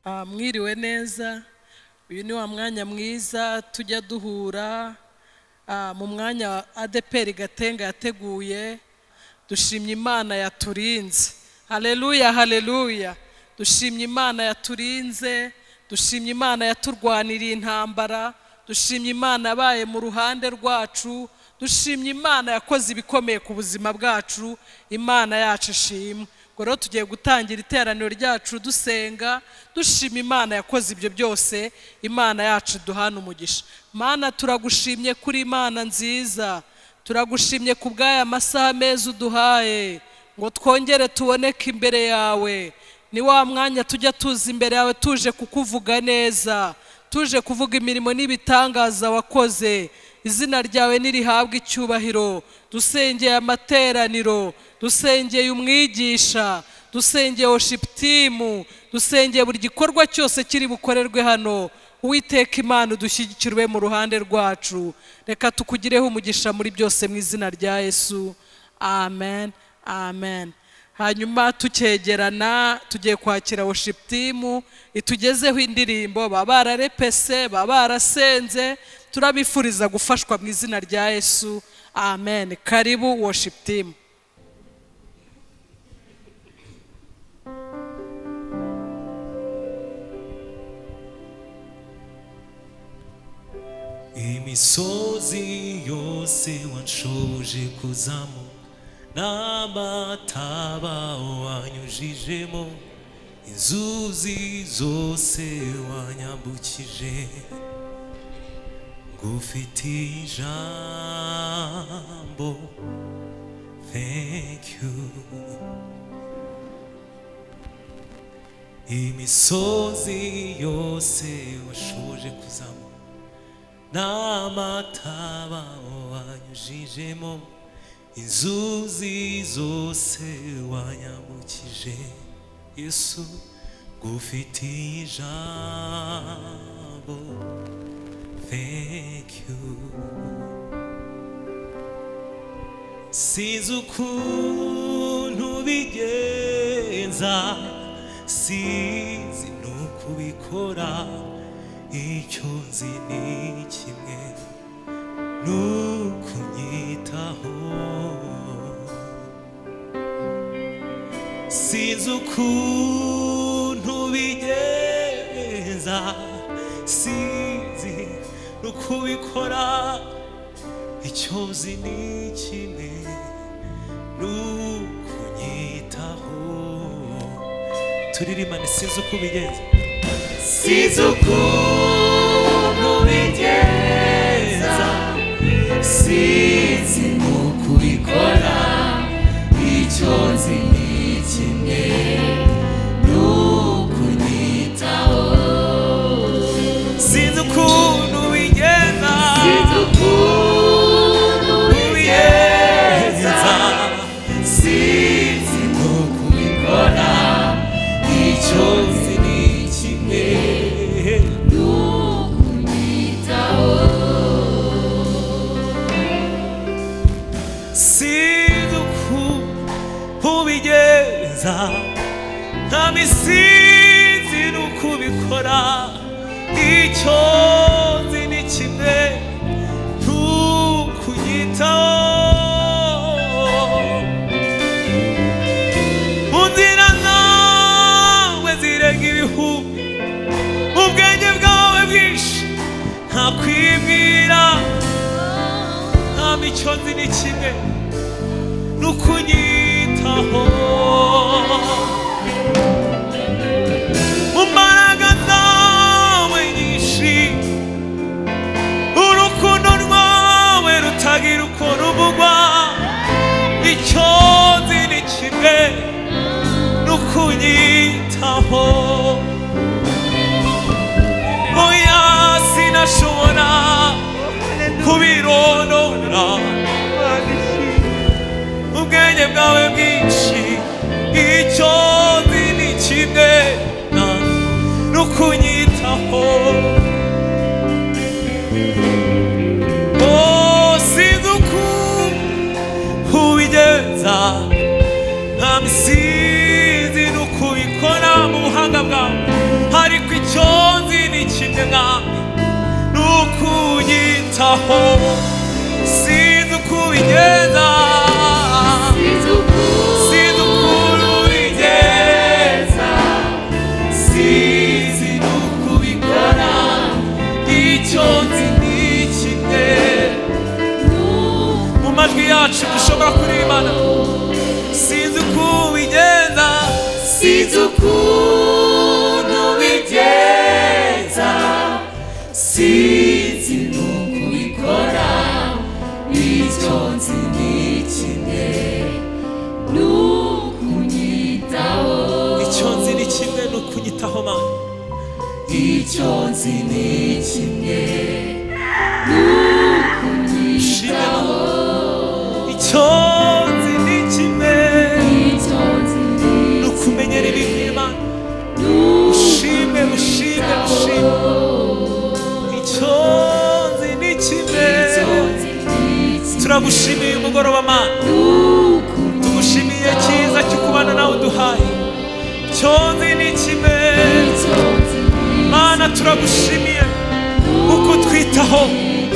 Ah, mwiriwe neza uyu ni wa mwanya mwiza tujya duhura ah, mu mwanya adeperi gatenga yateguye dushimye imana yaturinze haleluya haleluya dushimye imana yaturinze dushimye imana yaturwaniriye intambara dushimye imana yabaye mu ruhande rwacu dushimye imana yakoze ibikomeye ku buzima bwacu imana yacu ishimwe ubwo rero tugiye gutangira iteraniro ryacu dusenga dushima imana yakoze ibyo byose imana yacu duhana umugisha mana turagushimye kuri imana nziza turagushimye ku bw'aya masaha meza uduhaye ngo twongere tuboneke imbere yawe ni wa mwanya tujya tuza imbere yawe tuje kukuvuga neza tuje kuvuga imirimo n'ibitangaza wakoze izina ryawe nirihabwe icyubahiro dusengeye amateraniro dusengeye umwigisha dusengeye oshiputimu dusengeye buri gikorwa cyose kiri bukorerwe hano uwiteka imana udushyigikirwe mu ruhande rwacu reka tukugireho umugisha muri byose mu izina rya yesu amen amen hanyuma tukegerana tugiye kwakira oshiputimu itugezeho indirimbo baba bararepese baba barasenze turabifuriza gufashwa mu izina rya yesu amen karibu woshiputimu imisozi yose wanshoboje kuzamuka n'amataba wanyujijemo inzuzi zose wanyambukije ngufite ijambo thank you imisozi yose washoboje kuzamuka n'amataba wanyujijemo inzuzi zose wanyambukije yesu ngufitiye ijambo thank you sinzi ukuntu bigenza sinzi n'ukubikora icyo nzi ni kimwe ni ukunyitaho sinzi ukuntu bigenza sinzi n'ukubikora icyo nzi ni kimwe ni ukunyitaho turirimane sinzi uko bigenza sinzi ukuntu bigenza sinzi n'uko ubikora icyo nzi ni kimwe n'uko unyitaho sinzi ukuntu bigenza sinzi ukuntu bigenza sinzi n'uko ubikora icyo nzi ni kimwe sinzi uko ubigenza nta misinzi n'uko ubikora icyo nzi ni kimwe ntukunyitaho unzira nkawe zirenga ibihumbi ubwenge bwawe bwinshi nta kwibwira nta mico nzi ni kimwe n'ukunyitaho mu mbaraga zawe nyinshi urukundo rwawe rutagira uko ruvugwa icyo nzi ni kimwe n'ukunyitaho oya sinashobora kubironora ubwenge bwawe bwinshi icyo nzi ni kimwe na- n'ukunyitaho Oh, sinzi uko ubigenza nta misinzi n'ukubikora mu buhanga bwawe ariko icyo nzi ni kimwe mwami ni ukunyitaho sinzi uko ubigenda sinzi uko ubigeza sinzi n'uko ubikora icyo nzi ni kimwe mu majwi yacu dushobora kuribana sinzi uko ubigenda sinzi ukuntu bigenza sinzi n'uko ubikora icyo nzi ni kimwe icyo nzi ni kimwe ni ukunyitaho mana icyo nzi ni kimwe ni ukunyitaho icyo nzi ni kimwe ni ukumenyera ibintu imana ushime ushime ushime icyo nzi ni kimwe turagushimiye umugoroba mana tugushimiye cyiza cyo kubana nawe uduhaye icyo nzi ni kimwe mana turagushimiye kuko utwitaho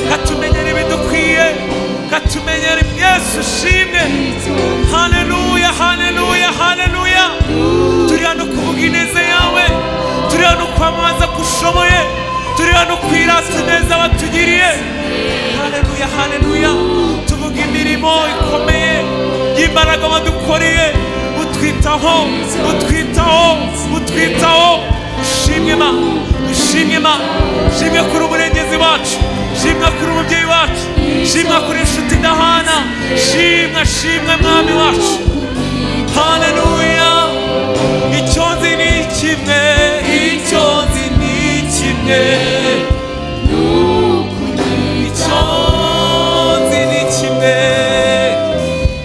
katumenyera ibidukwiye katumenyera yesu ushimwe haleluya haleluya haleluya turi hano kuvuga ineza yawe turi hano kwamamaza ko ushoboye turi hano kwirasa neza batugiriye haleluya haleluya tuvuga imirimo ikomeye y'imbaraga wadukoreye utwitaho utwitaho utwitaho ushimwe ma ushimwe ma ushimwe kuri umurengezi wacu shimwa kuri umubyeyi wacu shimwa kuri inshuti idahana shimwa shimwe mwami wacu haleluya icyo nzi ni kimwe icyo nzi ni kimwe icyo nzi ni kimwe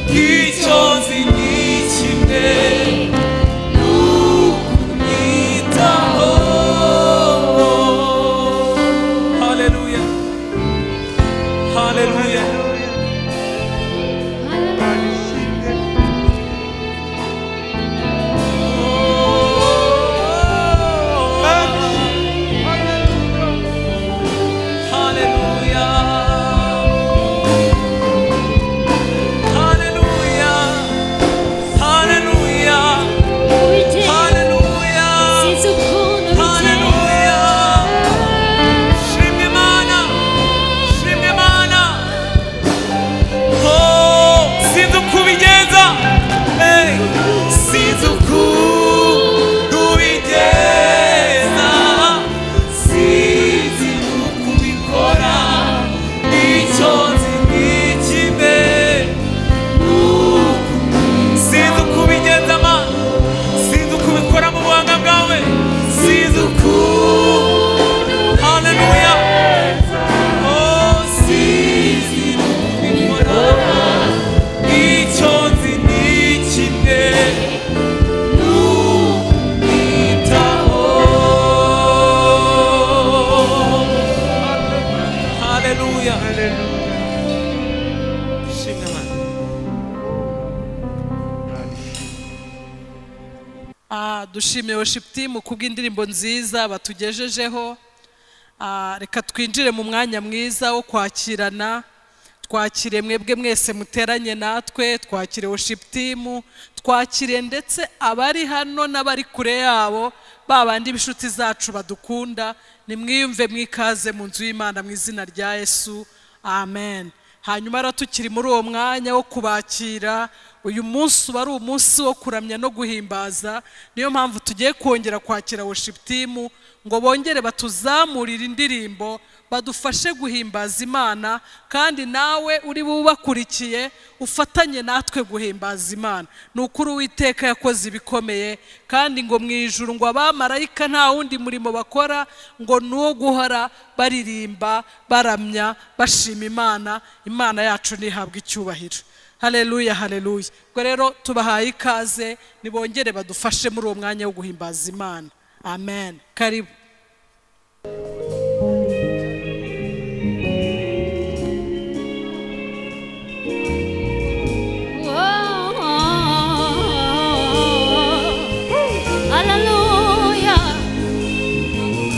icyo nzi ni kimwe ni ukunyitaho haleluya haleluya Hallelujah. Hallelujah. Hallelujah. Hallelujah. Hallelujah. Shimye Imana. Shimye Imana. Oh, sinzi uko ubigenza. Hey, sinzi ukuntu ubigenza. Sinzi uko ubikora. Icyo nzi ni kimwe. Sinzi uko ubigenza, Mana. Sinzi uko ubikora mu buhanga bwawe. Sinzi ukuntu Haleluya. Oh, sinzi n'ubikora, icyo nzi ni kimwe, ni ukunyitaho. Haleluya. Shimwe Imana. Ah, dushimiye worship team kubw'indirimbo nziza batugejejeho Ah, reka twinjire mu mwanya mwiza wo kwakirana twakire mwebwe mwese muteranye natwe twakire worship team twakire ndetse abari hano n'abari kure yabo babandi b'inshuti zacu badukunda nimwiyumve mwikaze mu nzu y'imana mu izina rya yesu amen hanyuma rero tukiri muri uwo mwanya wo kubakira uyu munsi uba ari umunsi wo kuramya no guhimbaza niyo mpamvu tugiye kongera kwakira worship team ngo bongere batuzamurire indirimbo badufashe guhimbaza imana kandi nawe uri bubakurikiye ufatanye natwe guhimbaza imana ni ukuri uwiteka yakoze ibikomeye kandi ngo mu ijuru ngo abamarayika nta wundi murimo bakora ngo ni uwo guhora baririmba baramya bashima imana imana yacu ntihabwe icyubahiro haleluya haleluya ubwo rero tubahaye ikaze nibongere badufashe muri uwo mwanya wo guhimbaza imana amen karibu Hallelujah.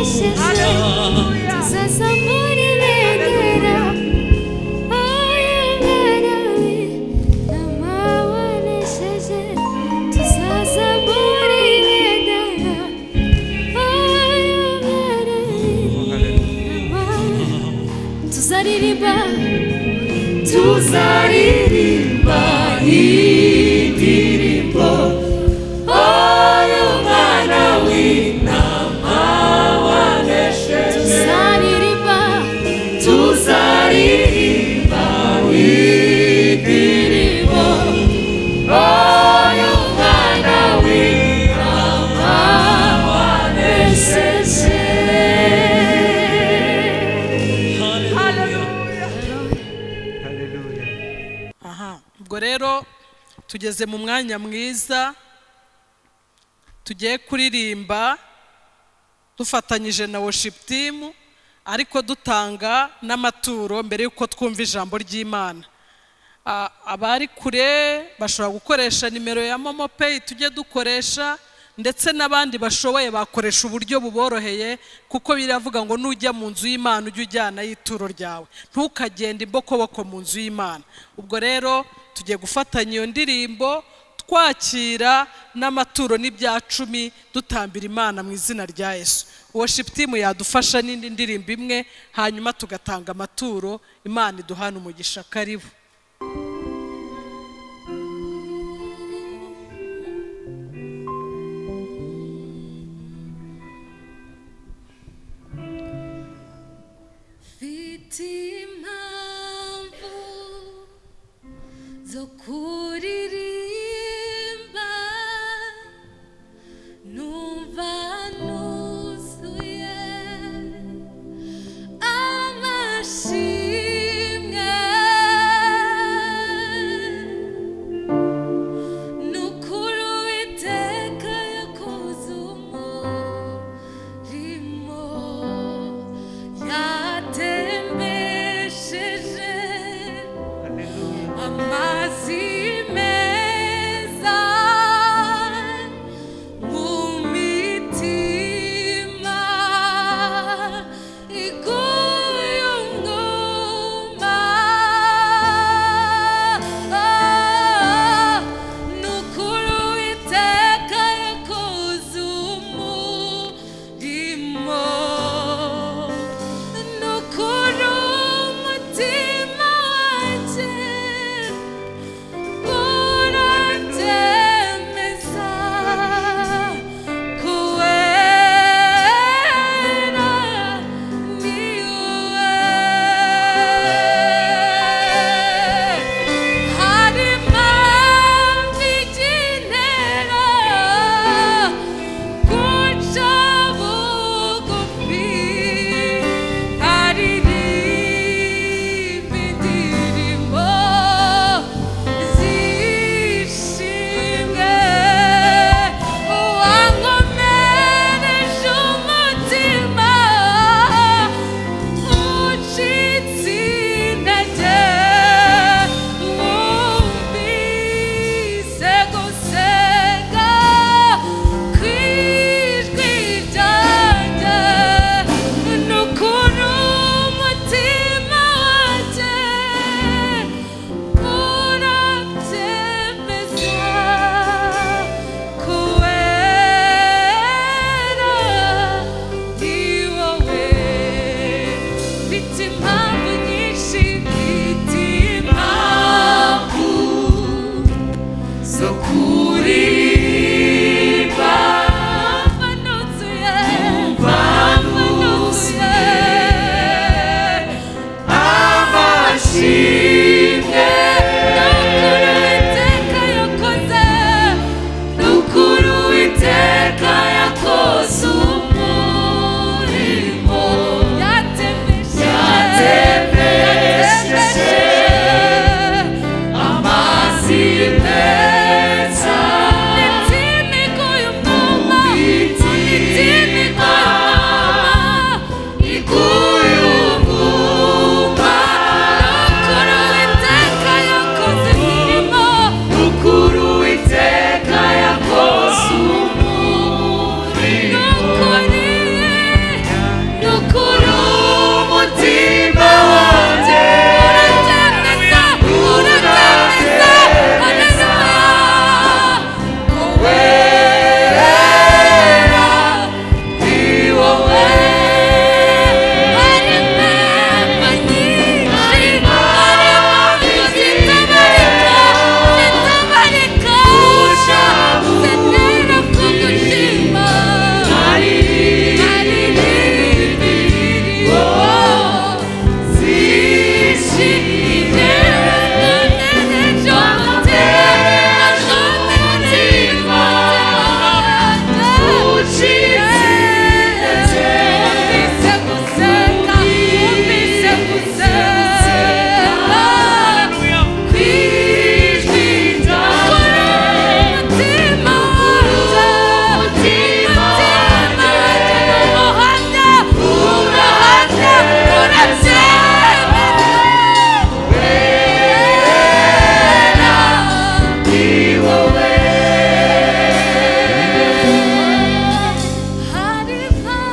ishyaka sasa muri begera ayabarawe amabonesheje tuzaza muri begera ayabarawe tuzaririmba tuzaririmba indirimbo umwana w'intama wanesheje tuzaririmba tuzaririmba indirimbo umwana w'intama wanesheje aha ubwo rero tugeze mu mwanya mwiza tugiye kuririmba dufatanyije na worship team ariko dutanga n'amaturo mbere y'uko twumva ijambo ry'imana Ah, abari kure bashobora gukoresha nimero ya momo peyi tujye dukoresha ndetse n'abandi bashoboye bakoresha uburyo buboroheye kuko biravuga ngo nujya mu nzu y'imana ujye ujyanayo ituro ryawe ntukagende imbokoboko mu nzu y'imana ubwo rero tugiye gufatanya iyo ndirimbo twakira n'amaturo n'ibya cumi dutambira imana mu izina rya yesu worship team yadufasha n'indi ndirimbo imwe hanyuma tugatanga amaturo imana iduhana umugisha karibu mfite impamvu zo kuririmba numva nuzuye amashimwe ni ukuri uwiteka yakoze umurimo yatembesheje amazi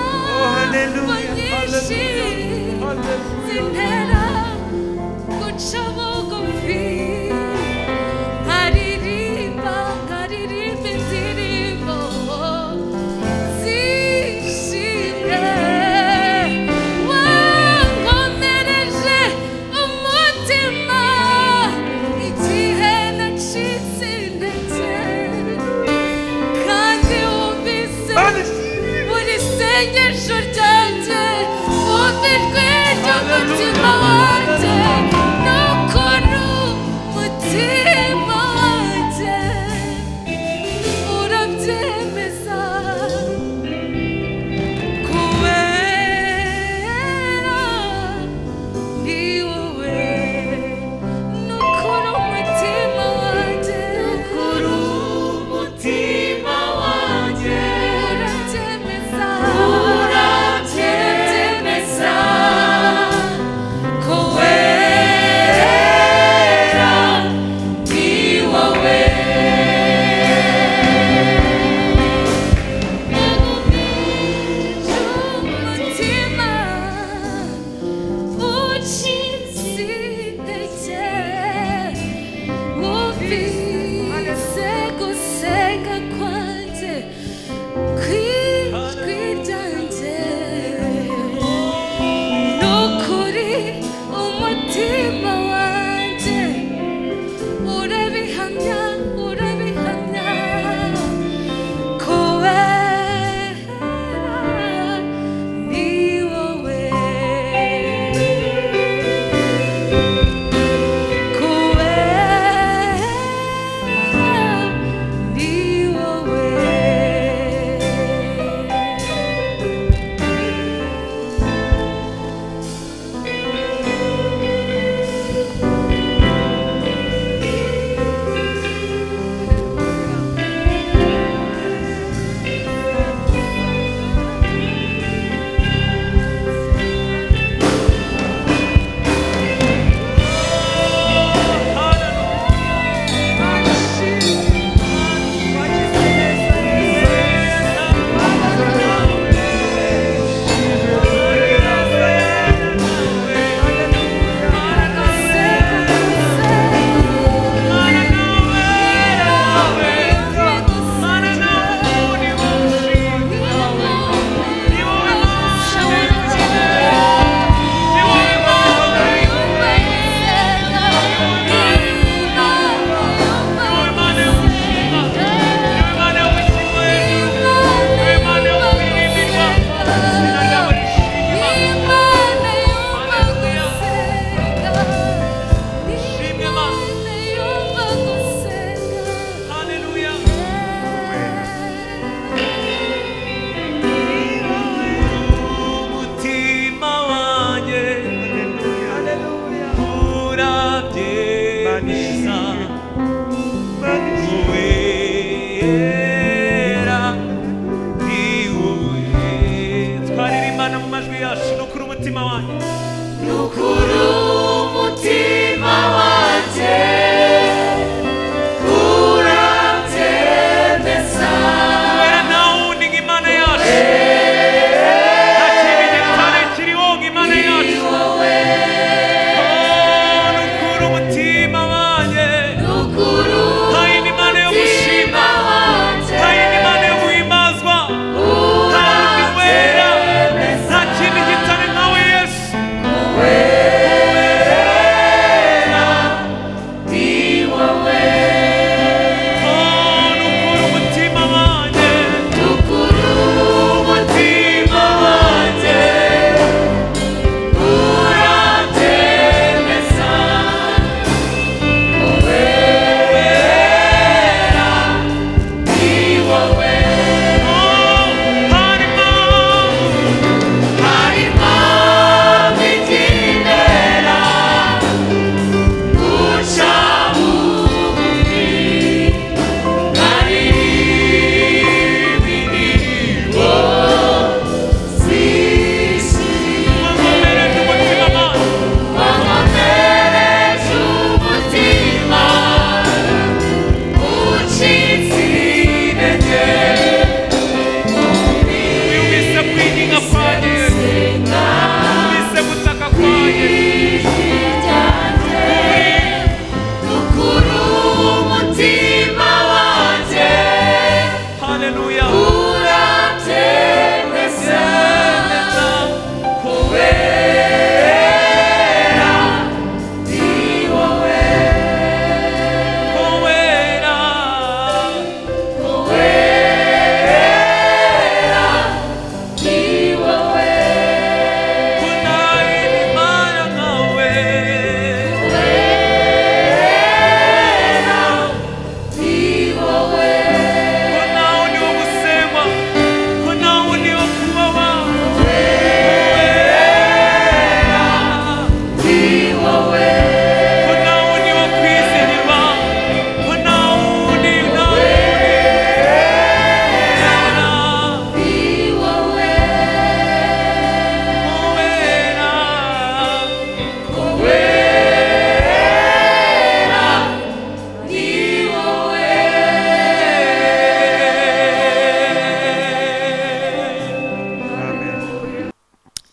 Hallelujah, hallelujah, nyinshi hallelujah. zintera guca bugufi nkaririmba nkaririmba indirimbo zishimwe wankomereje umutima igihe nacitse intege kandi wumvise buri sengesho ryanjye wumvijwe n'umutima wanjye nuko n'umutima wanjye urabyemeza kubera ni wowe n'ukuri umutima wanjye n'ukuri umutima wanjye urabyemeza urabyemeza kubera ni wowe n'umutima umutima wanjye urabihamya urabihamya kubera ni wowe kubera ni wowe umutima wanjye urabyemeza kubera ni wowe twaririmbana mu majwi yacu ni ukuri umutima wanjye kubera nawe undi nk'imana yacu nta kintu gitare kiriho nk'imana yacu Oh, ni ukuri umutima wanjye nta yindi mana yo gushima nta yindi mana yo guhimazwa nta wundi wera nta kintu gitare nkawe yesu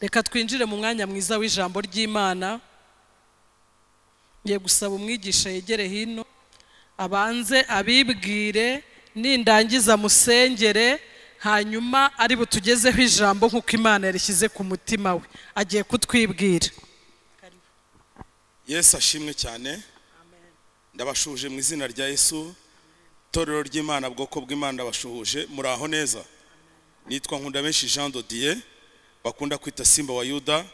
reka twinjire mu mwanya mwiza w'ijambo ry'imana ngiye gusaba umwigisha yegere hino abanze abibwire nindangiza musengere hanyuma ari butugezeho ijambo nk'uko imana yarishyize ku mutima we agiye kutwibwira yesu ashimwe cyane ndabashuje mu izina rya yesu itorero ry'imana bwoko bw'imana ndabashuhuje muri aho neza nitwa nkunda benshi jean dodiye bakunda kwita simba wa yuda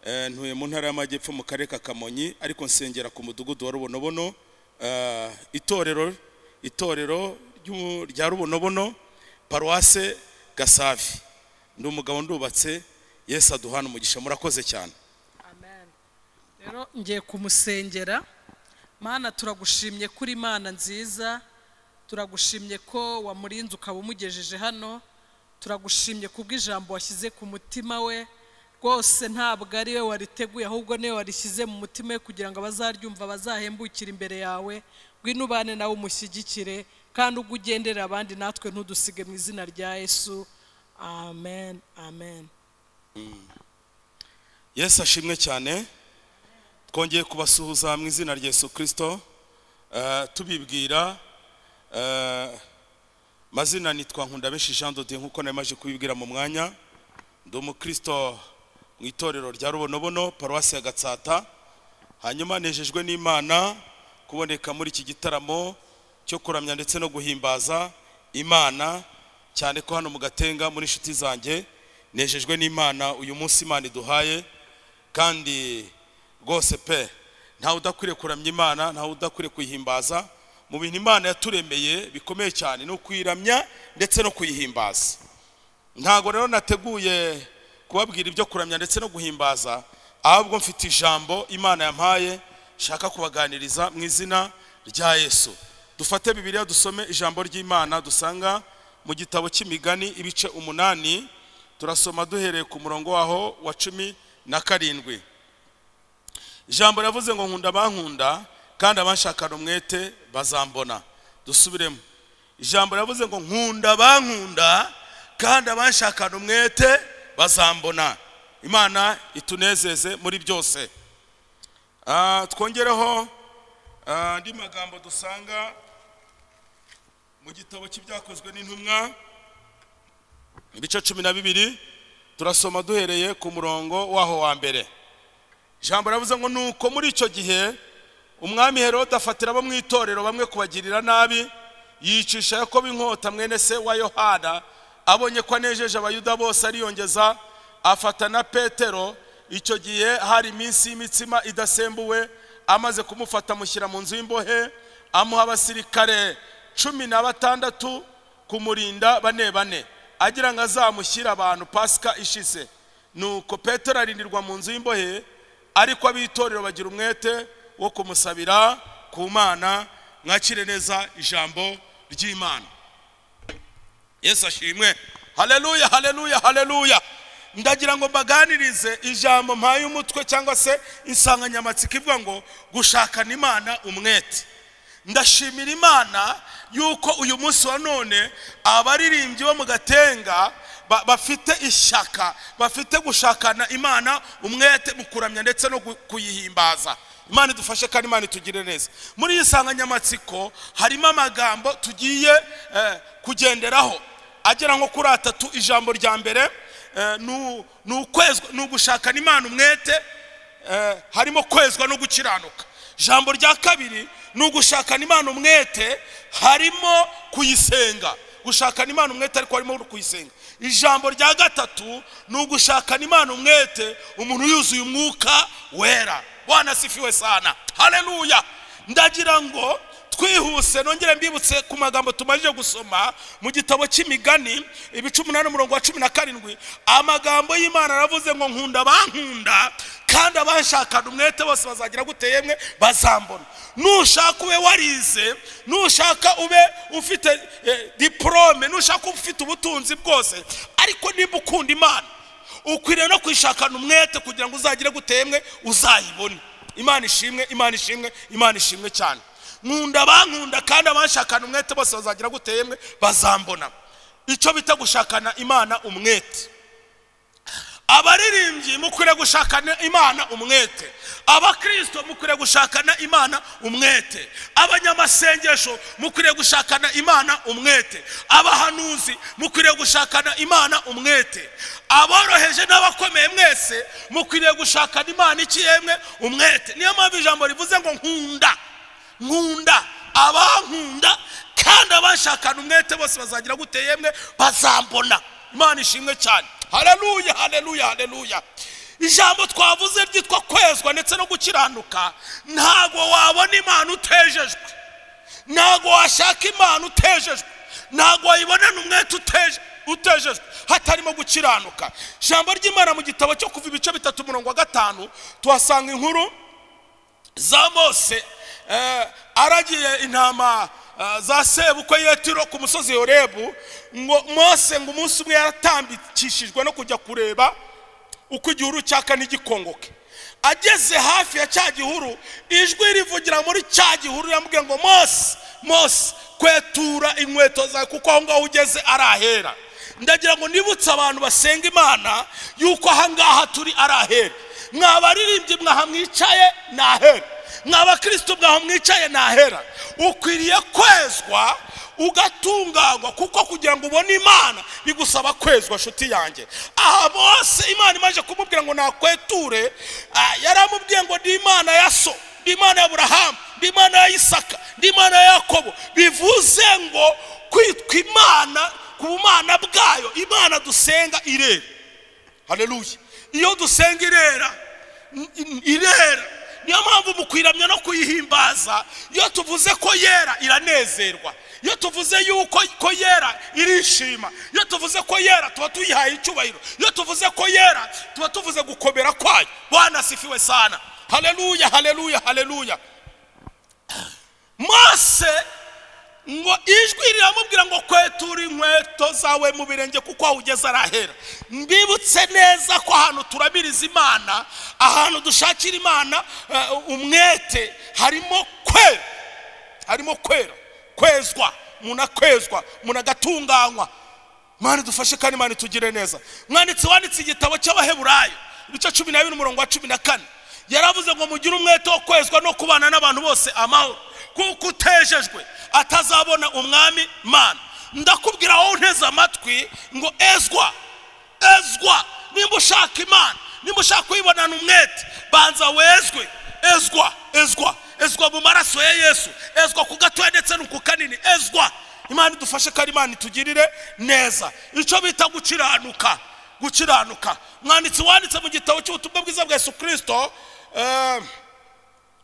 Eh, ntuye mu ntara y'amajyepfo mu karere ka kamonyi ariko nsengera ku mudugudu wa rubonobono Eh, itorero itorero ry'u- rya rubonobono paruwase gasavi ndi umugabo ndubatse yesu aduhana umugisha murakoze cyane rero ngiye kumusengera mana turagushimye kuri mana nziza turagushimye ko wamurinze ukaba umugejeje hano turagushimye kubw'ijambo washyize ku mutima we rwose ntabwo ari we wariteguye ahubwo niwe warishyize mu mutima we kugira ngo abazaryumva bazahembukire imbere yawe ngwino ubane nawe umushyigikire kandi ubwo ugendera abandi natwe ntudusige mu izina rya yesu amen amen yesu ashimwe cyane twongeye kubasuhuza mu izina rya yesu kirisito Eh, tubibwira eh, mazina nitwa nkundabenshi jean dodier nk'uko narimaje kubibwira mu mwanya ndi umukristo mu itorero rya rubonobono paruwasi ya gatsata hanyuma nejejwe n'imana kuboneka muri iki gitaramo cyo kuramya ndetse no guhimbaza imana cyane ko hano mu gatenga muri inshuti zanjye nejejwe n'imana uyu munsi imana iduhaye kandi rwose pe ntawe udakwiriye kuramya imana ntawe udakwiriye kuyihimbaza mu bintu imana yaturemeye bikomeye cyane ni ukuyiramya ndetse no kuyihimbaza ntabwo rero nateguye kubabwira ibyo kuramya ndetse no guhimbaza ahubwo mfite ijambo imana yampaye nshaka kubaganiriza mu izina rya yesu dufate bibiliya dusome ijambo ry'imana dusanga mu gitabo cy'imigani ibice umunani turasoma duhereye ku murongo waho wa cumi na karindwi ijambo riravuze ngo nkunda abankunda kandi abanshakana umwete bazambona dusubiremo ijambo riravuze ngo nkunda abankunda kandi abanshakana umwete bazambona imana itunezeze muri byose Ah, twongereho ah, andi magambo dusanga mu gitabo cy'ibyakozwe n'intumwa ibice cumi na bibiri turasoma duhereye ku murongo waho wa mbere ijambo riravuze ngo nuko muri icyo gihe umwami herode afatira abo mu itorero bamwe kubagirira nabi yicisha yakobo inkota mwene se wa yohana abonye ko anejeje abayuda bose ariyongeza afata na petero icyo gihe hari iminsi y'imitsima idasembuwe amaze kumufata amushyira mu nzu y'imbohe amuha abasirikare cumi na batandatu kumurinda bane bane agira ngo azamushyire abantu pasika ishize nuko petero arindirwa mu nzu y'imbohe ariko ab'itorero bagira umwete wo kumusabira ku mana mwakire neza ijambo ry'imana yesu ashimwe haleluya haleluya haleluya ndagira ngo mbaganirize ijambo mpaye umutwe cyangwa se insanganyamatsiko ivuga ngo gushakana imana umwete ndashimira imana yuko uyu munsi wa none abaririmbyi bo mu gatenga ba- bafite ishyaka bafite gushakana imana umwete mu kuramya ndetse no gu- kuyihimbaza imana idufashe kandi imana itugire neza muri iyi nsanganyamatsiko harimo amagambo tugiye eh, kugenderaho agera nko kuri atatu ijambo rya mbere eh, ni- ni ukwezwa- ni ugushakana imana umwete Eh, harimo kwezwa no gukiranuka ijambo rya kabiri ni ugushakana imana umwete harimo kuyisenga gushakana imana umwete ariko harimo no kuyisenga ijambo rya gatatu ni ugushakana imana umwete umuntu yuzuye umwuka wera bwana sifiwe sana haleluya ndagira ngo twihuse nongere mbibutse ku magambo tumaze gusoma mu gitabo cy'imigani ibice umunani umurongo wa cumi na karindwi amagambo y'imana aravuze ngo nkunda abankunda kandi abanshakana umwete bose bazagira gute yemwe bazambona nushaka ube warize nushaka ube ufite eh, diporome nushaka ube ufite ubutunzi bwose ariko niba ukunda imana ukwiriye no kwishakana umwete kugira ngo uzagire gute yemwe uzayibone imana ishimwe imana ishimwe imana ishimwe cyane nkunda abankunda kandi abanshakana umwete bose bazagira gute yemwe bazambona icyo bita gushakana imana umwete abaririmbyi mukwiriye gushakana imana umwete abakristo mukwiriye gushakana imana umwete abanyamasengesho mukwiriye gushakana imana umwete abahanuzi mukwiriye gushakana imana umwete aboroheje n'abakomeye mwese mukwiriye gushakana imana iki yemwe umwete niyo mpamvu ijambo rivuze ngo nkunda nkunda abankunda kandi abashakana umwete bose bazagira gute yemwe bazambona imana ishimwe cyane haleluya haleluya haleluya ijambo twavuze ryitwa kwezwa ndetse no gukiranuka ntabwo wabona imana utejejwe ntabwo washaka imana utejejwe ntabwo wayibonana umwete uteje utejejwe hatarimo gukiranuka ijambo ry'imana mu gitabo cyo kuva ibice bitatu umurongo wa gatanu tuhasanga inkuru za mose eh, aragiye intama eh, za sebukwe yetiro ku musozi yorebu ngo mose ngo umunsi umwe yaratambikishijwe no kujya kureba uko igihuru cyaka ntigikongoke ageze hafi ya cya gihuru ijwi rivugira muri cya gihuru yamubwiye ngo mose mose kwetura inkweto zawe kuko aho ngaho ugeze ari ahera ndagira ngo nibutse abantu basenga imana yuko aha ngaha turi ari ahera mwabaririmbyi mwaha mwicaye ni ahera mwabakristo mwaho mwicaye ntahera ukwiriye kwezwa ugatunganywa kuko kugira ngo ubone imana bigusaba kwezwa nshuti yanjye aha bose imana imaze kumubwira ngo nakweture ah, yaramubwiye ngo ndi imana ya so ndi imana ya burahamu ndi imana ya isaka ndi imana ya yakobo bivuze ngo kwitwa imana ku bumana bwayo imana dusenga irera haleluya iyo dusenga irera irera niyo mpamvu mukwiramya no kuyihimbaza iyo tuvuze ko yera iranezerwa iyo tuvuze yuko ko yera irishima iyo tuvuze ko yera tuba tuyihaye icyubahiro iyo tuvuze ko yera tuba tuvuze gukomera kwayo wanasifiwe sana haleluya haleluya haleluya mose ngo ijwi riramubwira ngo kwetura inkweto zawe mu birenge kuko aho ugeze arahera mbibutse neza ko ahantu turabiriza imana ahantu dushakira imana eh, umwete harimo kwera harimo kwera kwezwa umuntu akwezwa umuntu agatunganywa mwana dufashe kandi mwana tugire neza mwanditsi wanditse igitabo cy'abaheburayo ibice cumi na bibiri umurongo wa cumi na kane yaravuze ngo mugire umwete wo kwezwa no kubana n'abantu bose amahoro kuko utejejwe atazabona umwami mana ndakubwira wowe unteze amatwi ngo ezwa ezwa nimba ushaka imana nimba ushaka kuyibonana umwete banza wezwe ezwa ezwa ezwa mu maraso ya yesu ezwa ku gatoya ndetse no ku kanini ezwa imana idufashe kandi imana itugirire neza icyo bita gukiranuka gukiranuka mwanditsi wanditse mu gitabo cy'ubutumwa bwiza bwa yesu kirisito eh,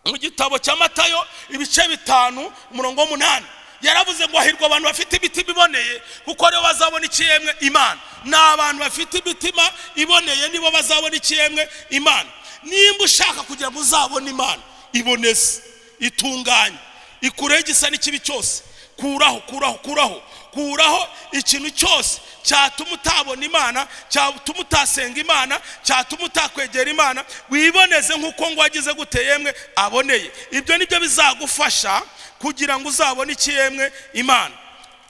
mu gitabo cya matayo ibice bitanu umurongo w'umunani yaravuze ngo hahirwa abantu bafite imitima iboneye kuko aribo bazabona ikiyemwe imana ni abantu bafite imitima iboneye nibo bazabona ikiyemwe imana nimba ushaka kugira ngo uzabone imana iboneze itunganye ikureho igisa n'ikibi cyose kuraho kuraho kuraho kuraho ikintu cyose cyatuma utabona imana cyatuma utasenga imana cyatuma utakwegera imana wiboneze nk'uko ngo wagize gute yemwe aboneye ibyo ni byo bizagufasha kugira ngo uzabone iki yemwe imana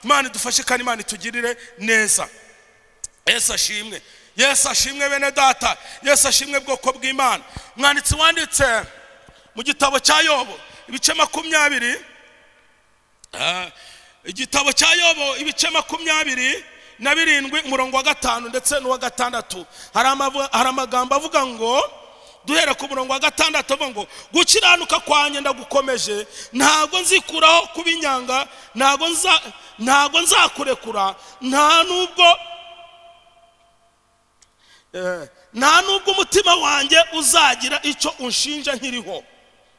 imana idufashe kandi imana itugirire neza yesu ashimwe yesu ashimwe bene data yesu ashimwe bwoko bw'imana mwanditsi wanditse mu gitabo cya yobo ibice makumyabiri Ah, igitabo cya yobo ibice makumyabiri na birindwi umurongo wa gatanu ndetse n'uwa gatandatu hari amavu- hari amagambo avuga ngo duhere ku murongo wa gatandatu avuga ngo gukiranuka kwanjye ndagukomeje ntabwo nzikuraho kuba inyanga ntabwo nza ntabwo nzakurekura nta nubwo Eh, nta nubwo umutima wanjye uzagira icyo unshinja nkiriho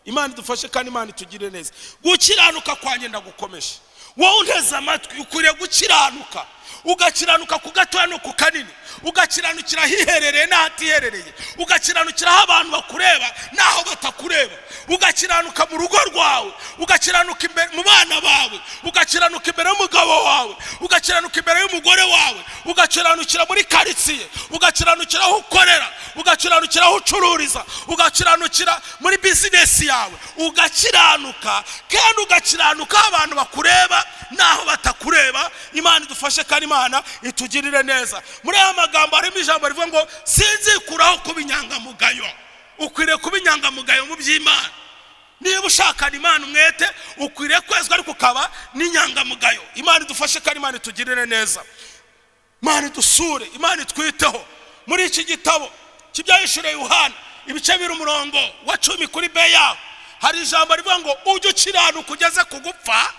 imana idufashe kandi imana itugire neza gukiranuka kwanjye ndagukomeje wowe unteze amatwi ukwiriye gukiranuka ugakiranuka ku gatoya no ku kanini ugakiranukira ahiherereye n'ahatiherereye ugakiranukira aho abantu bakureba n'aho batakureba ugakiranuka mu rugo rwawe ugakiranuka imbere mu bana bawe ugakiranuka imbere y'umugabo wawe ugakiranuka imbere y'umugore wawe ugakiranukira muri karitsiye ugakiranukira aho ukorera ugakiranukira aho ucururiza ugakiranukira muri bizinesi yawe ugakiranuka kandi ugakiranuka aho abantu bakureba n'aho batakureba imana idufashe kandi imana itugirire neza muri aya magambo harimo ijambo rivuga ngo sinzikuraho kuba inyangamugayo ukwiriye kuba inyangamugayo mu by'imana niba ushakana imana umwete ukwiriye kwezwa ariko ukaba n'inyangamugayo imana idufashe kandi imana itugirire neza imana idusure imana itwiteho muri iki gitabo kibyahishuriye yohana ibice biri umurongo wa cumi kuri be yaho hari ijambo rivuga ngo ujye ukiranuka ugeze ku gupfa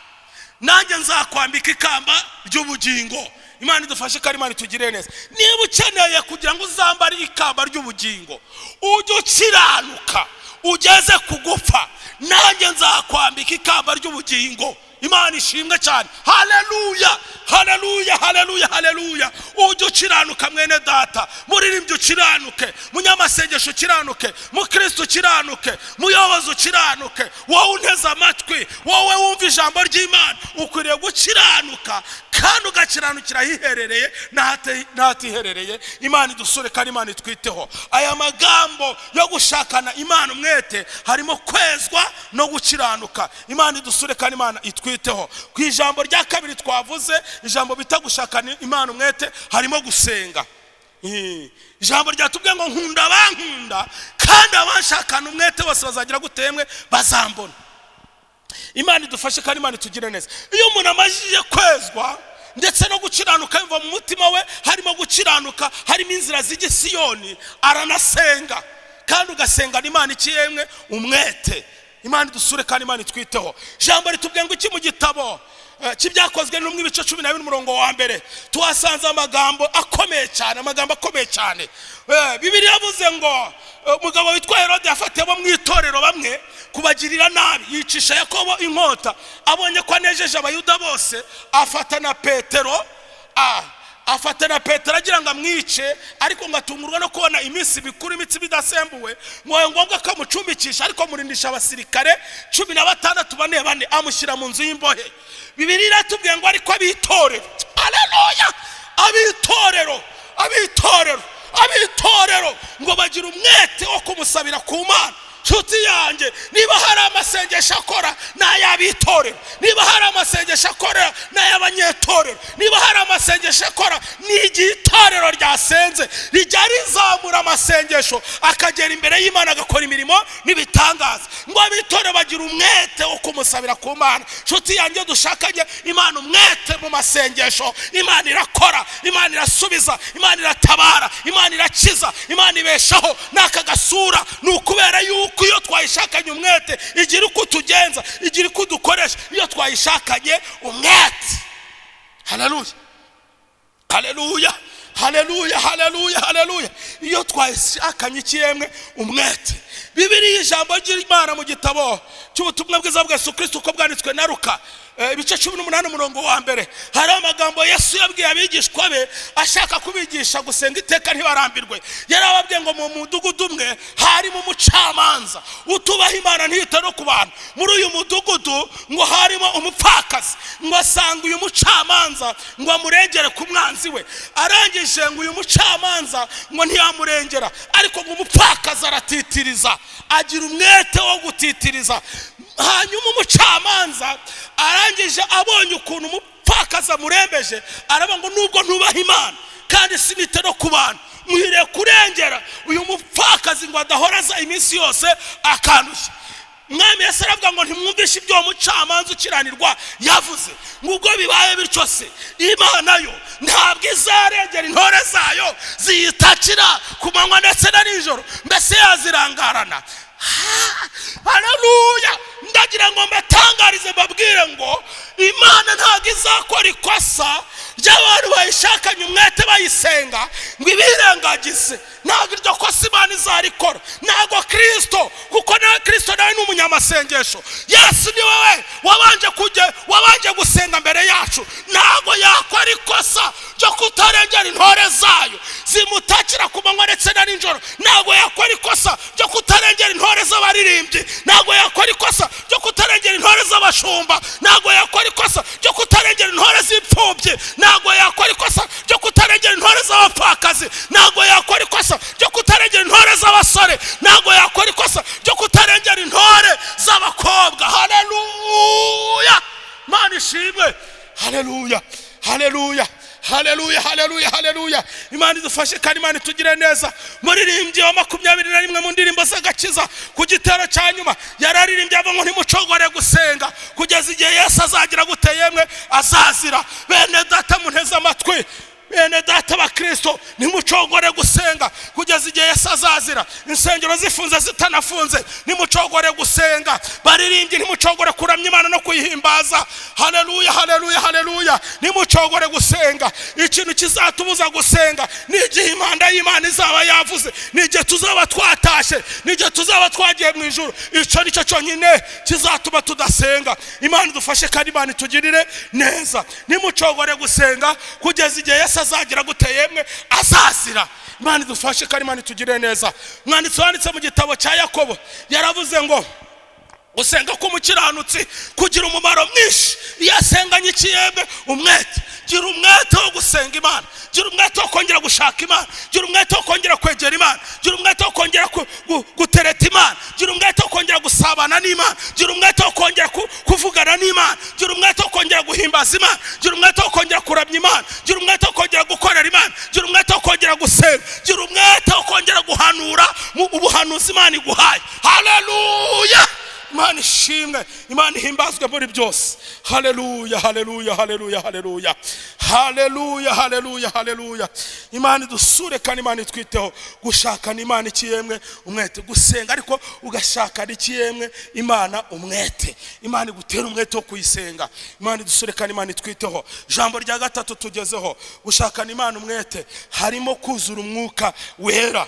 nanjye nzakwambika ikamba ry'ubugingo imana idufashe kandi imana itugirire neza niba ukeneye kugira ngo uzambare ikamba ry'ubugingo ujye ukiranuka ugeze ku gupfa nanjye nzakwambika ikamba ry'ubugingo imana ishimwe cyane haleluya haleluya haleluya haleluya ujye ukiranuka mwene data muririmbyi ukiranuke munyamasengesho ukiranuke mukristo ukiranuke muyobozi ukiranuke wowe unteze amatwi wowe wumva ijambo ry'imana ukwiriye gukiranuka kandi ugakiranukira ahiherereye n'ahate- n'ahatiherereye imana idusure kandi imana itwiteho aya magambo yo gushakana imana umwete harimo kwezwa no gukiranuka imana idusure kandi imana itwiteho ku ijambo rya kabiri twavuze ijambo bita gushakana imana umwete harimo gusenga Eh, ijambo ryatubwiye ngo nkunda abankunda kandi abanshakana umwete bose bazagira gutemwe bazambona imana idufashe kandi imana itugire neza iyo umuntu amajije kwezwa ndetse no gukiranuka biva mu mutima we harimo gukiranuka harimo inzira z'igisiyoni aranasenga kandi ugasengana imana iki yemwe umwete imana idusure kandi imana itwiteho ijambo ritubwiye ngo iki mu gitabo eh, cy'ibyakozwe n'umwe ibice cumi na bibiri umurongo wa mbere tuhasanze amagambo akomeye cyane amagambo akomeye cyane Eh, bibiliya yavuze ngo eh, umugabo witwa herode yafatiye abo mu itorero bamwe kubagirira nabi yicisha yakobo inkota abonye ko anejeje abayuda bose afata na petero a afata na petero agira ngo amwice ariko ngo atungurwe no kubona iminsi mikuru imitsi bidasembuwe ngo ni ngombwa ko amucumbikisha ariko amurindisha abasirikare cumi na batandatu bane bane amushyira mu nzu y'imbohe bibiri iratubwiye ngo ariko abitorero aleluya abitorero abitorero abitorero ngo bagire umwete wo kumusabira ku mana nshuti yanjye niba hari amasengesho akora ni ay'abitorero niba hari amasengesho akora ni ay'abanyetorero niba hari amasengesho akora ni igihe itorero ryasenze rijya rizamura amasengesho akagera imbere y'imana agakora imirimo n'ibitangaza ngo abitorero bagire umwete wo kumusabira ku mana nshuti yanjye dushakanye imana umwete mu masengesho imana irakora imana irasubiza imana iratabara imana irakiza imana ibeshaho n'aka gasura ni ukubera yuko iyo twayishakanye umwete igira uko utugenza igira uko udukoresha iyo twayishakanye umwete haleluya haleluya haleluya haleluya haleluya iyo twashakanye ikiremwe umwete bibiriya ijambo ry'imana mu gitabo cy'ubutumwa bwiza bwa yesu kirisiti uko bwanditswe na ruka eh, ibice cumi n'umunani umurongo wa mbere hari amagambo yesu yabwiye abigishwa be ashaka kubigisha gusenga iteka ntibarambirwe yari ababwiye ngo mu mudugudu umwe harimo umucamanza utubaha imana ntiyita no ku bantu muri uyu mudugudu ngo harimo umupfakazi ngo asanga uyu mucamanza ngo amurengere ku mwanzi we arangije ngo uyu mucamanza ngo ntiyamurengera ariko ngo umupfakazi aratitiriza agira umwete wo gutitiriza hanyuma umucamanza arangije abonye ukuntu umupfakazi amurembeje araba ngo nubwo ntubaha imana kandi sinite no ku bantu muhiriye kurengera uyu mupfakazi ngo adahoraza iminsi yose akandushya mwami yesu aravuga ngo ntimwumvishe ibyo uwo mucamanza ukiranirwa yavuze ngubwo bibaye bityo se imana yo ntabwo izarengera intore zayo ziyitakira ku manywa ndetse na nijoro mbese yazirangarana Ha! haleluya ndagira ngo mbatangarize mbabwire ngo imana ntabwo izakora ikosa ry'abantu bayishakanye umwete bayisenga ngo ibirengagize ntabwo iryo kosa imana izarikora ntabwo kirisito kuko na kirisito nawe ni umunyamasengesho yesu ni wowe wabanje kujya wabanje gusenga mbere yacu ntabwo yakora ikosa ryo kutarengera intore zayo zimutakira ku manywa ndetse na nijoro ntabwo yakora ikosa ryo kutarengera kutarengera intore z'abaririmbyi ntabwo yakora ikosa ryo kutarengera intore z'abashumba ntabwo yakora ikosa ryo kutarengera intore z'imfubyi ntabwo yakora ikosa ryo kutarengera intore z'abapfakazi ntabwo yakora ikosa ryo kutarengera intore z'abasore ntabwo yakora ikosa ryo kutarengera intore z'abakobwa haleluya mana ishimwe haleluya haleluya haleluya haleluya haleluya imana idufashe kandi imana itugire neza muririmbyi wa makumyabiri na rimwe mu ndirimbo z'agakiza ku gitero cya nyuma yararirimbye avuga ngo ntimucogore gusenga kugeza igihe yesu azagira gute yemwe azazira bene data munteze amatwi bene data bakristo nimucogore gusenga kugeza igihe yesu azazira insengero zifunze zitanafunze nimucogore gusenga baririmbye nimucogore kuramya imana no kuyihimbaza haleluya haleluya haleluya nimucogore gusenga ikintu kizatubuza gusenga ni igihe impanda y'imana izaba yavuze ni igihe tuzaba twatashye ni igihe tuzaba twagiye mu ijoro icyo ni cyo cyonyine kizatuma tudasenga imana idufashe kandi imana itugirire neza nimucogore gusenga kugeza igihe yesu azagira gute yemwe azazira imana idufashe kandi imana itugirire neza umwanditsi wanditse mu gitabo cya yakobo yaravuze ngo gusenga k'umukiranutsi kugira umumaro mwinshi iyo asenganye ikiyembe umwete gira umwete wo gusenga imana gira umwete wo kongera gushaka imana gira umwete wo kongera kwegera imana gira umwete wo kongera ku- gu- gutereta imana gira umwete wo kongera gusabana n'imana gira umwete wo kongera ku- kuvugana n'imana gira umwete wo kongera guhimbaza imana gira umwete wo kongera kuramya imana gira umwete wo kongera gukorera imana gira umwete wo kongera gusenga gira umwete wo kongera guhanura mu ubuhanuzi imana iguhaye haleluya imana ishimwe imana ihimbazwe muri byose haleluya haleluya haleluya haleluya haleluya haleluya haleluya imana idusure kandi imana itwiteho gushakana imana ikiyemwe umwete gusenga ariko ugashakana ikiyemwe imana umwete imana igutera umwete wo kuyisenga imana idusure kandi imana itwiteho ijambo rya gatatu tugezeho gushakana imana umwete harimo kuzura umwuka wera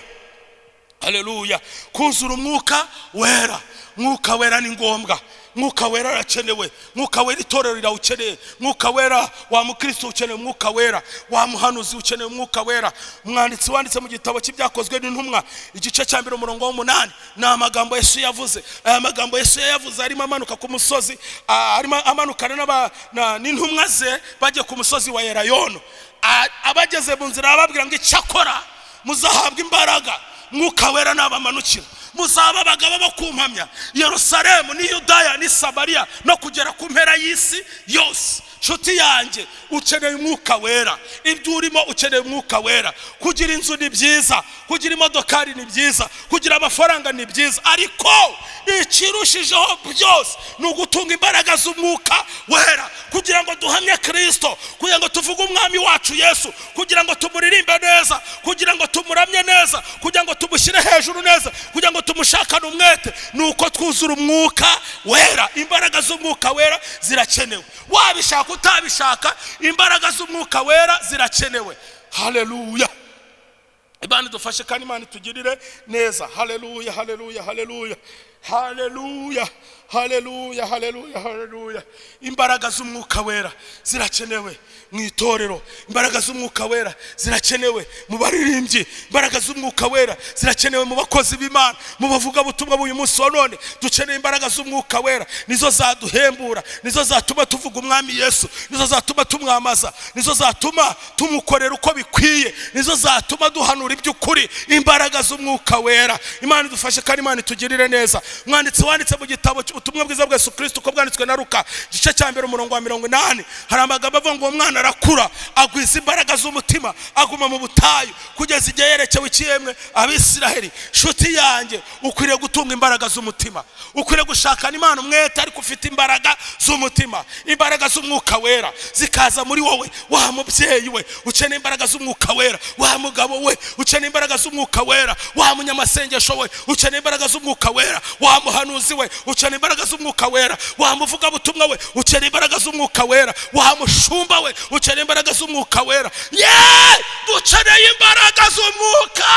haleluya kuzura umwuka wera mwuka wera ni ngombwa mwuka wera arakenewe mwuka wera itorero rirawukeneye mwuka wera wa mukristo ukeneye umwuka wera wa muhanuzi ukeneye umwuka wera umwanditsi wanditse mu gitabo cy'ibyakozwe n'intumwa igice cya mbere umurongo w'umunani ni amagambo yesu yavuze aya magambo yesu yayavuze arimo amanuka ku musozi ah, arimo amanukana n'aba- na- n'intumwa ze bagiye ku musozi wa erayono Ah, abageze mu nzira ababwira ngo icyakora muzahabwa imbaraga mwuka wera nabamanukira muzaba abagabo bo kumpamya yerusalemu ni yudaya ni samariya no kugera ku mpera y'isi yose nshuti yanjye ukeneye umwuka wera ibyo urimo ukeneye umwuka wera kugira inzu ni byiza kugira imodokari ni byiza kugira amafaranga ni byiza ariko ikirushijeho byose ni ugutunga imbaraga z'umwuka wera kugira ngo duhamye kirisito kugira ngo tuvuge umwami wacu yesu kugira ngo tumuririmbe neza kugira ngo tumuramye neza kugira ngo tumushyire hejuru neza kugira ngo tumushakane umwete ni uko twuzura umwuka wera imbaraga z'umwuka wera zirakenewe wabishaka utabishaka imbaraga z'umwuka wera zirakenewe haleluya imana idufashe kandi imana itugirire neza haleluya haleluya haleluya haleluya haleluya haleluya haleluya imbaraga z'umwuka wera zirakenewe mu itorero imbaraga z'umwuka wera zirakenewe mu baririmbyi imbaraga z'umwuka wera zirakenewe mu bakozi b'imana mu bavugabutumwa b'uyu munsi wa none dukeneye imbaraga z'umwuka wera nizo zaduhembura nizo zatuma tuvuga umwami yesu nizo zatuma tumwamaza nizo zatuma tumukorera uko bikwiye nizo zatuma duhanura iby'ukuri imbaraga z'umwuka wera imana idufashe kandi imana itugirire neza umwanditsi wanditse mu gitabo cy- ubutumwa bwiza bwa yesu kirisito uko bwanditswe na ruka igice cya mbere umurongo wa mirongo inani hari amagambo avuga ngo uwo mwana arakura agwiza imbaraga z'umutima aguma mu butayu kugeza igihe yerekewe ikiyemwe abisiraheli nshuti yanjye ukwiriye gutunga imbaraga z'umutima ukwiriye gushakana imana umwete ariko ufite imbaraga z'umutima imbaraga z'umwuka wera zikaza muri wowe wa mubyeyi we ukeneye imbaraga z'umwuka wera wa mugabo we ukeneye imbaraga z'umwuka wera wa munyamasengesho we ukeneye imbaraga z'umwuka wera wa muhanuzi we ukeneye imbaraga z'umwuka wera wa muvugabutumwa we ukeneye imbaraga z'umwuka wera wa mushumba we ukeneye imbaraga z'umwuka wera ye dukeneye imbaraga z'umwuka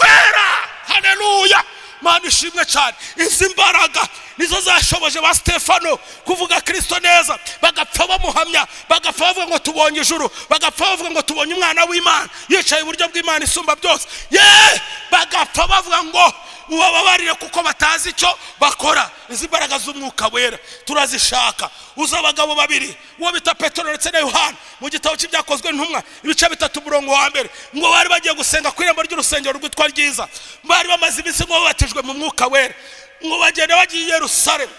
wera haleluya mana ishimwe cyane izi mbaraga nizo zashoboje ba stefano kuvuga kirisito neza bagapfa bamuhamya bagapfa bavuga ngo tubonye ijuru bagapfa bavuga ngo tubonye umwana w'imana yicaye iburyo bw'imana isumba byose ye bagapfa bavuga ngo ubababarire kuko batazi icyo bakora izi mbaraga z'umwuka wera turazishaka uzi abagabo babiri uwo bita petero ndetse na yohani mu gitabo cy'ibyakozwe ntumwa ibice bitatu umurongo wa mbere ngo bari bagiye gusenga ku irembo ry'urusengero rwitwa ryiza bari bamaze iminsi ngo babatijwe mu mwuka wera ngo bagenda bagiye i yerusalemu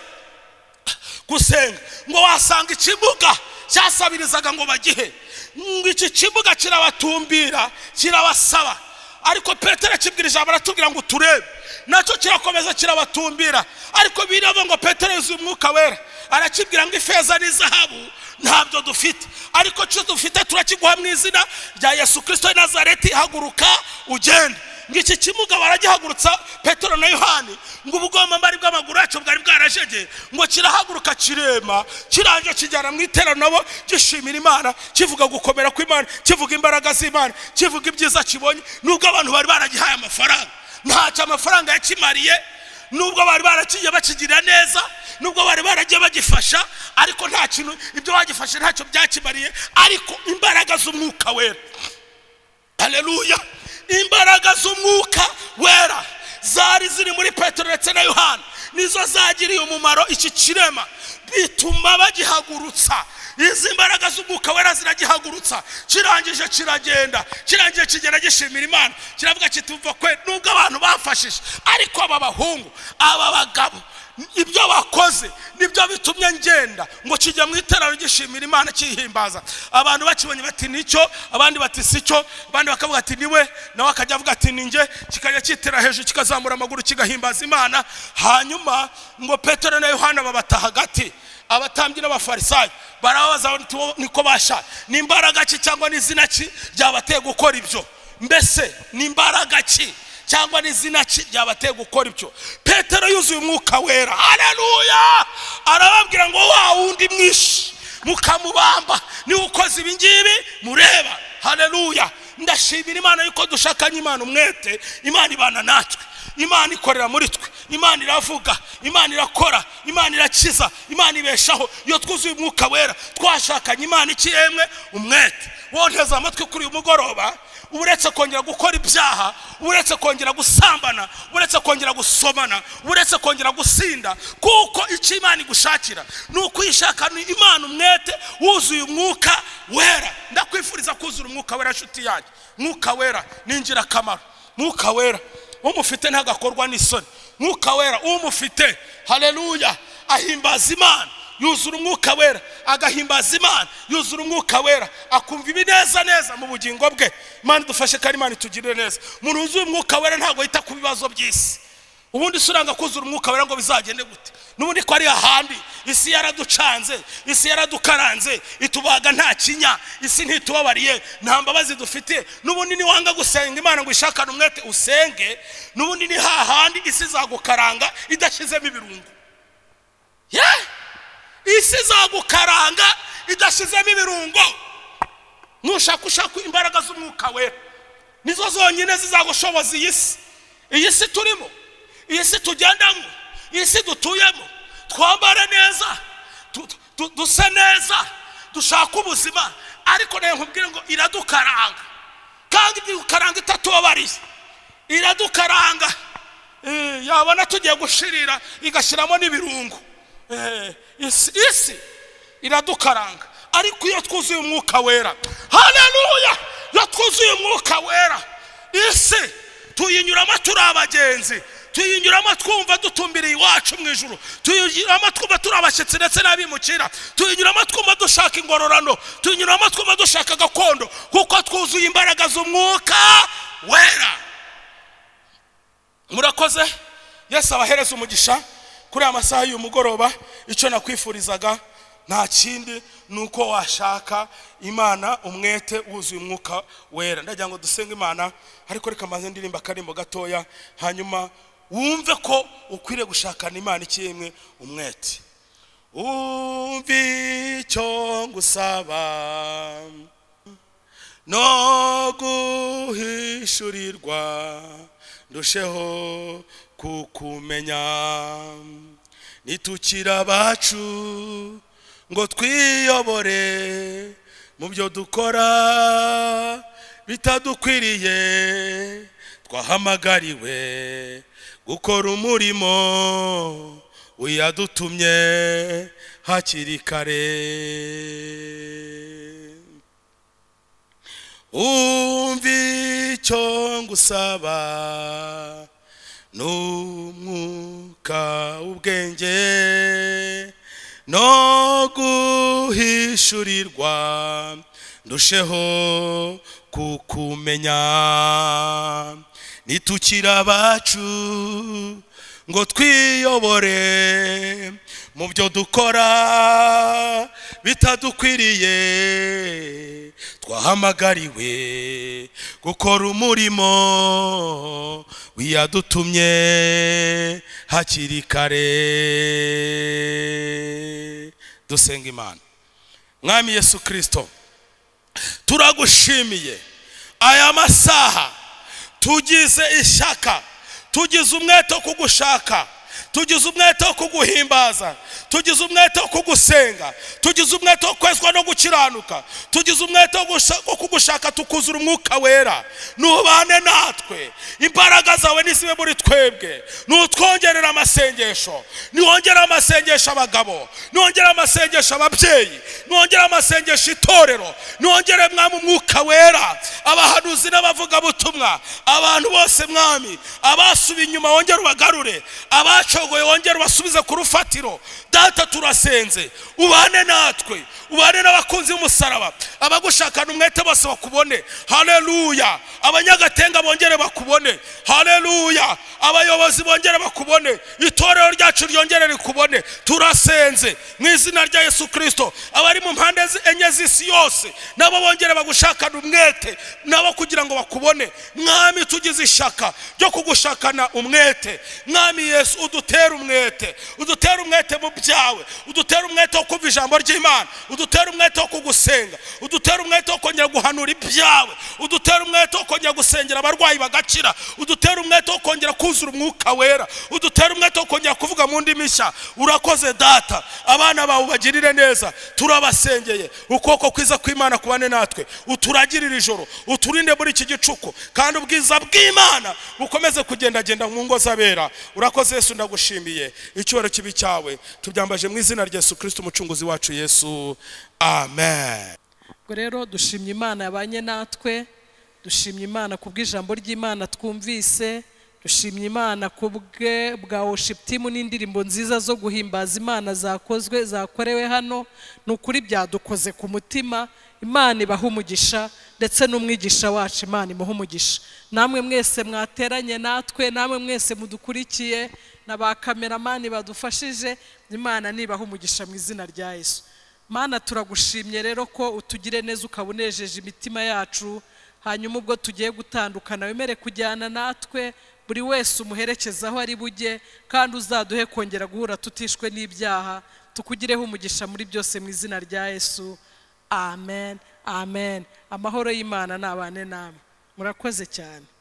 gusenga ngo wasanga ikibuga cyasabirizaga ngo bagihe ngo iki kibuga kirabatumbira kirabasaba ariko petero akibwira ijambo aratubwira ngo turebe nacyo kirakomeza kirabatumbira ariko bireba ngo petero yuzuye umwuka wera arakibwira ngo ifeza n'izahabu ntabyo dufite ariko cyo dufite turakiguha mu izina rya yesu kirisito w'i nazareti haguruka ugende ngo iki kimuga baragihagurutsa petero na yohani ngo ubugombambari bw'amaguru yacyo bwari bwarajegeye ngo kirahaguruka kirema kirangira kijyana mu iteranabo gishimira imana kivuga gukomera kw'imana kivuga imbaraga z'imana kivuga ibyiza kibonye nubwo abantu bari baragihaye amafaranga ntacyo amafaranga yakimariye nubwo bari barakigiye bakigira neza nubwo bari baragiye bagifasha ariko nta kintu ibyo bagifashe ntacyo byakimariye ariko imbaraga z'umwuka wera haleluya imbaraga z'umwuka wera zari ziri muri petero ndetse na yohana nizo zagiriye umumaro iki kirema bituma bagihagurutsa izi mbaraga z'umwuka wera ziragihagurutsa kirangije kiragenda kirangije kigenda gishimira imana kiravuga kituva kwe nubwo abantu bafashije ariko aba bahungu aba bagabo ibyo bakoze nibyo bitumye ngenda ngo kijya mu iterano gishimira imana kihimbaza abantu bakibonye bati nicyo abandi bati sicyo abandi bakavuga ati niwe nawe akajya avuga ati ninjye kikajya kitera hejuru kikazamura amaguru kigahimbaza imana hanyuma ngo petero na yohana babata hagati abatambyi n'abafarisayo barababaza bati "Wo niko basha ni imbaraga ki cyangwa ni izina ki ryabateye gukora ibyo mbese ni imbaraga ki cyangwa n'izina ki ryabateye gukora ibyo petero yuzuye umwuka wera haleluya arababwira ngo wa wundi mwinshi mukamubamba niwe ukoze ibi ngibi mureba haleluya ndashimira imana yuko dushakanye imana umwete imana ibana natwe imana ikorera muri twe imana iravuga imana irakora imana irakiza imana ibeshaho iyo twuzuye umwuka wera twashakanye imana iki yemwe umwete wonteze amatwi kuri uyu mugoroba uretse kongera gukora ibyaha uretse kongera gusambana uretse kongera gusomana uretse kongera gusinda kuko icyo imana igushakira ni ukwishakana imana umwete wuzuye umwuka wera ndakwifuriza kuzura umwuka wera nshuti yanjye mwuka wera ni ingirakamaro mwuka wera umufite ntagakorwa n'isoni mwuka wera umufite hareruya ahimbaza imana yuzura umwuka wera agahimbaza imana yuzura umwuka wera akumva ibineza neza mu bugingo bwe imana idufashe kandi imana itugirire neza umuntu wuzuye umwuka wera ntabwo yita ku bibazo by'isi ubundi se uranga kuzura umwuka wera ngo bizagende gute n'ubundi ko ari ahandi isi yaraducanze isi yaradukaranze itubaga nta kinya isi ntitubabariye nta mbabazi dufite n'ubundi niwanga gusenga imana ngo ishakane umwete usenge n'ubundi ni hahandi isi izagukaranga idashyizemo ibirungo yeah! isi izagukaranga idashyizemo ibirungo nushaka ushaka imbaraga z'umwuka wera nizo zonyine zizagushoboza iyi si iyi si turimo iyi si tugendamo iyi si dutuyemo twambare neza tu- tu- duse neza dushake ubuzima ariko nawe nkubwire ngo iradukaranga kandi idukaranga itatubabariye iradukaranga Eh, yabona tugiye gushirira igashyiramo n'ibirungo Eh, isi isi iradukaranga ariko iyo twuzuye umwuka wera haleluya iyo twuzuye umwuka wera isi tuyinyuramo turi abagenzi tuyinyuramo twumva dutumbiriye iwacu mu ijuru tuyinyuramo twumva turi abashyitsi ndetse n'abimukira tuyinyuramo twumva dushaka ingororano tuyinyuramo twumva dushaka gakondo kuko twuzuye imbaraga z'umwuka wera murakoze yesu abahereza umugisha kuri aya masaha y'uyu mugoroba icyo nakwifurizaga nta kindi ni uko washaka imana umwete wuzuye umwuka wera ndagira ngo dusenge imana ariko reka mbanze ndirimba akarimbo gatoya hanyuma wumve ko ukwiriye gushakana imana ikiyemwe umwete umve icyo ngusaba no guhishurirwa ndusheho kukumenya nitukira abacu ngo twiyobore mu byo dukora bitadukwiriye twahamagariwe gukora umurimo uyadutumye hakiri kare umva icyo ngusaba n'umwuka w'ubwenge no guhishurirwa ndusheho kukumenya nitukira abacu ngo twiyobore mu byo dukora bitadukwiriye twahamagariwe gukora umurimo wiyadutumye hakiri kare dusenga imana mwami yesu kirisito turagushimiye aya masaha tugize ishyaka tugize umwete wo kugushaka tugize umwete wo kuguhimbaza tugize umwete wo kugusenga tugize umwete wo kwezwa no gukiranuka tugize umwete wo gusha- wo kugushaka tukuzura umwuka wera nubane natwe imbaraga zawe nizibe muri twebwe nutwongerera amasengesho niwongere amasengesho abagabo niwongere amasengesho ababyeyi niwongere amasengesho itorero niwongere mwami umwuka wera abahanuzi n'abavugabutumwa abantu bose mwami abasubiye inyuma wongere ubagarure abacogoye wongere ubasubize ku rufatiro data turasenze ubane natwe ubane n'abakunzi b'umusaraba abagushakana umwete bose bakubone haleluya abanyagatenga bongere bakubone haleluya abayobozi bongere bakubone itorero ryacu ryongere rikubone turasenze mu izina rya yesu kirisito abari mu mpande zi- enye z'isi yose nabo bongere bagushakana umwete nabo kugira ngo bakubone mwami tugize ishaka ryo kugushakana umwete mwami yesu udutere umwete udutere umwete mu byawe udutere umwete wo kumva ijambo ry'imana udutere umwete wo kugusenga udutere umwete wo kongera guhanura ibyawe udutere umwete wo kongera gusengera abarwayi bagakira udutere umwete wo kongera kuzura umwuka wera udutere umwete wo kongera kuvuga mu ndimi nshya urakoze data abana bawe ubagirire neza turabasengeye ukuboko kwiza kw'imana kubane natwe uturagirire ijoro uturinde muri iki gicuku kandi ubwiza bw'imana bukomeze kugendagenda mu ngo z'abera urakoze yesu ndagushimiye icyubahiro kibi cyawe tubyambaje mu izina rya yesu kirisito umucunguzi wacu yesu amen ubwo rero dushimye imana yabanye natwe dushimye imana ku bw'ijambo ry'imana twumvise dushimye imana ku bwe bwa worship team n'indirimbo nziza zo guhimbaza imana zakozwe zakorewe hano ni ukuri byadukoze ku mutima imana ibaha umugisha ndetse n'umwigisha wacu imana imuha umugisha namwe mwese mwateranye natwe namwe mwese mudukurikiye na ba kameramani badufashije imana nibaha umugisha mu izina rya yesu mana turagushimye rero ko utugire neza ukaba unejeje imitima yacu hanyuma ubwo tugiye gutandukana wemere kujyana natwe buri wese umuherekeza aho ari bujye kandi uzaduhe kongera guhura tutishwe n'ibyaha tukugireho umugisha muri byose mu izina rya yesu amen amen amahoro y'imana nabane namwe murakoze cyane